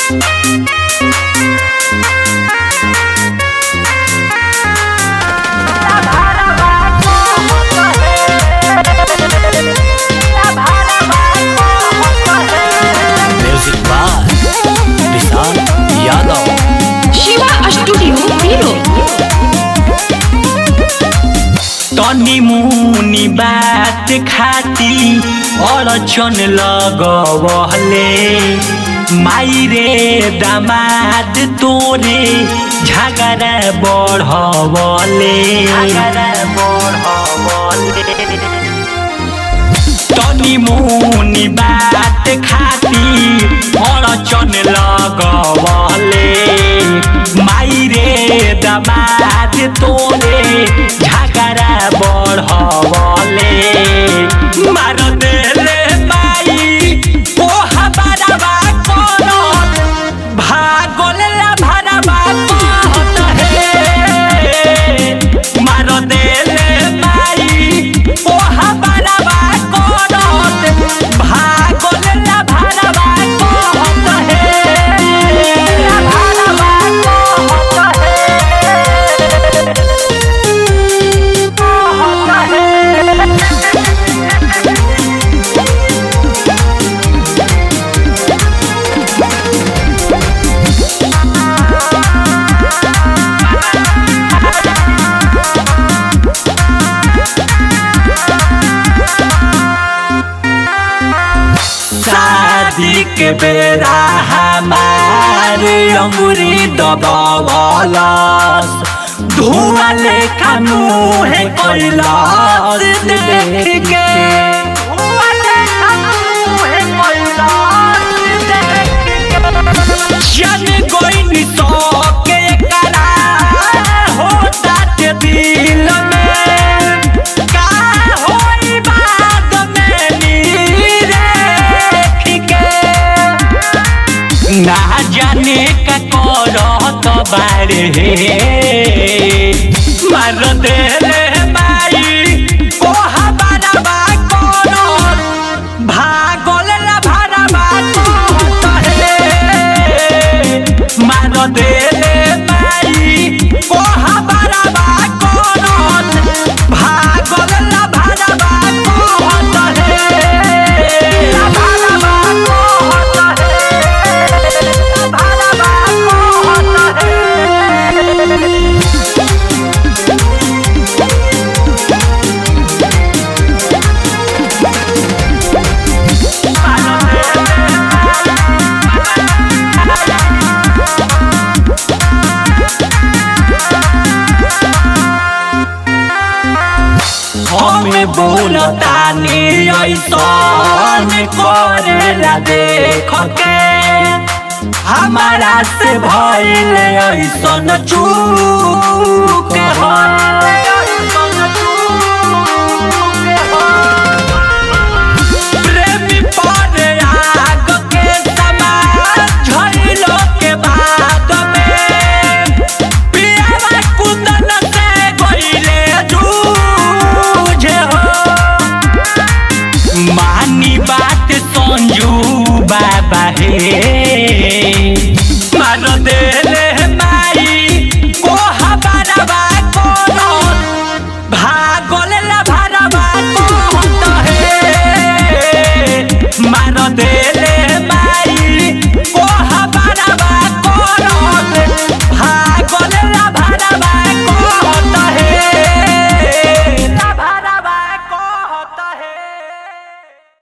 music by Vishal Yadav Shiva studio बीरो तनी मुनी बात खाती अड़चन लगवले माई रे दामाद तोरे झगड़ा बढ़वले तनी मुनी बात खाती अड़चन लगवले माई रे दामाद तोरे झगड़ा बढ़वले मार देले माई ओ हबारबा करत भागल ला भरबा कहत हे मार देले माई ओ हबारबा करत भागल ला भरबा कहत हे भरबा कहत शादी के बेरा हमार अंगुरी दबावलस धुआं लेखा मुहे कैलाश देख के धुआं लेखा मुहे कैलाश देख के जन गोइनी तो के करा होता के दिल में का होई बाद में नीरे के ना जाने का करत बारे मार देले माई ओ हबारबा करत भागल ला भरबा कहत हे मार देले माई ओ हबारबा करत भागल ला भरबा कहत हे ला भरबा कहत हे ला भरबा कहत हे हमें बोलतानी ऐसन करेला देख के हमारा से भइल ऐसन चूक प्रेमी पर आग के समान झइलो के बाद में पियावा कुंदन से गइले जूझे हो मानी बात संजू बाबा हे मार दे